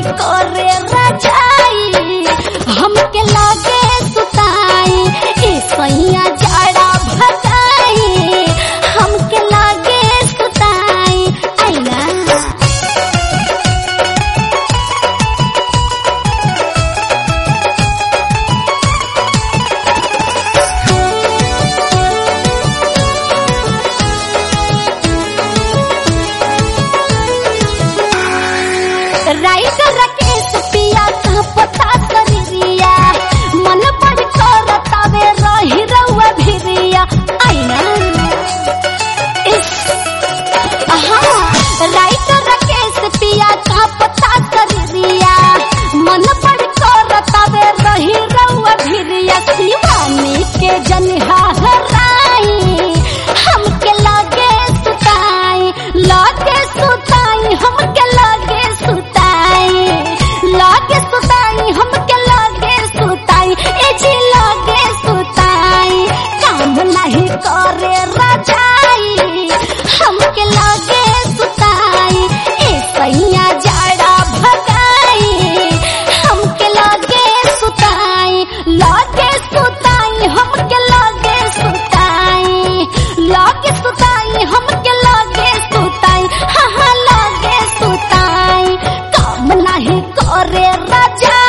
करे रजाई हमके लागे सुताई ए सैया जाड़ा भगाई हमके लागे सुताई आईना राइटर राकेश पिया का पता करिया मन बड़ करतावे रही रउआ भिरिया आईना इस हाँ राइटर राकेश पिया का पता करिया मन बड़ करतावे रही रउआ भिरिया शिवानी के जनिहा हराई हमके लागे सुताई लागे सुताई हमके लागे सुताई लागे सुताई हमके लागे सुताई ए जी लागे सुताई काम नहीं करे रजाई हमके लागे सुताई ए सैया जाड़ा भगाई हमके लागे सुताई लागे सुताई हमके लागे सुताई लागे सुताई हमके लागे सुताई हाँ हाँ लागे सुताई काम नहीं करे राजा